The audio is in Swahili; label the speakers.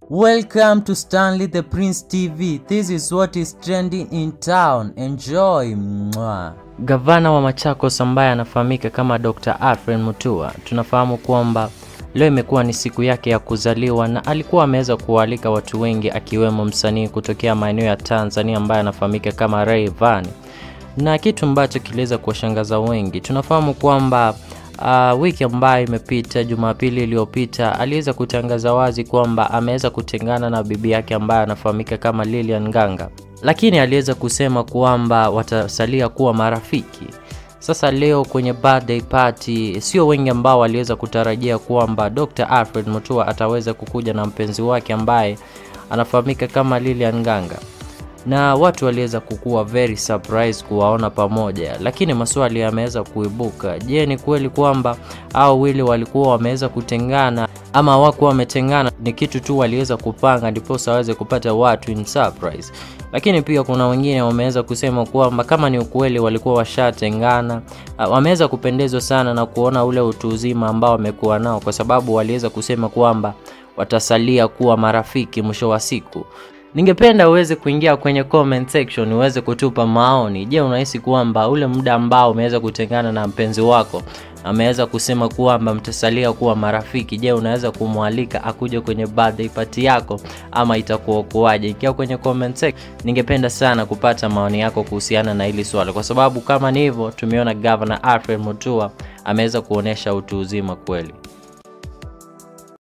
Speaker 1: Welcome to Stanley the Prince TV. This is what is trending in town. Enjoy. Mwah.
Speaker 2: Gavana wa Machakos ambaye anafahamika kama Dr. Alfred Mutua, tunafahamu kwamba leo imekuwa ni siku yake ya kuzaliwa na alikuwa ameweza kuwaalika watu wengi akiwemo msanii kutokea maeneo ya Tanzania ambaye anafahamika kama Rayvanny, na kitu ambacho kiliweza kuwashangaza wengi, tunafahamu kwamba uh, wiki ambayo imepita, Jumapili iliyopita, aliweza kutangaza wazi kwamba ameweza kutengana na bibi yake ambaye anafahamika kama Lilian Nganga, lakini aliweza kusema kwamba watasalia kuwa marafiki. Sasa leo kwenye birthday party, sio wengi ambao waliweza kutarajia kwamba Dr. Alfred Mutua ataweza kukuja na mpenzi wake ambaye anafahamika kama Lilian Nganga na watu waliweza kukuwa very surprised kuwaona pamoja, lakini maswali yameweza kuibuka. Je, ni kweli kwamba hao wili walikuwa wameweza kutengana ama hawakuwa wametengana? Ni kitu tu waliweza kupanga ndiposa waweze kupata watu in surprise. Lakini pia kuna wengine wameweza kusema kwamba kama ni ukweli walikuwa washatengana, uh, wameweza kupendezwa sana na kuona ule utu uzima ambao wamekuwa nao, kwa sababu waliweza kusema kwamba watasalia kuwa marafiki mwisho wa siku. Ningependa uweze kuingia kwenye comment section uweze kutupa maoni. Je, unahisi kwamba ule muda ambao umeweza kutengana na mpenzi wako ameweza kusema kwamba mtasalia kuwa marafiki, je, unaweza kumwalika akuje kwenye birthday party yako ama itakuwa kuwaje? Ingia kwenye comment section. Ningependa sana kupata maoni yako kuhusiana na hili swala, kwa sababu kama ni hivyo, tumeona Governor Alfred Mutua ameweza kuonesha utu uzima kweli.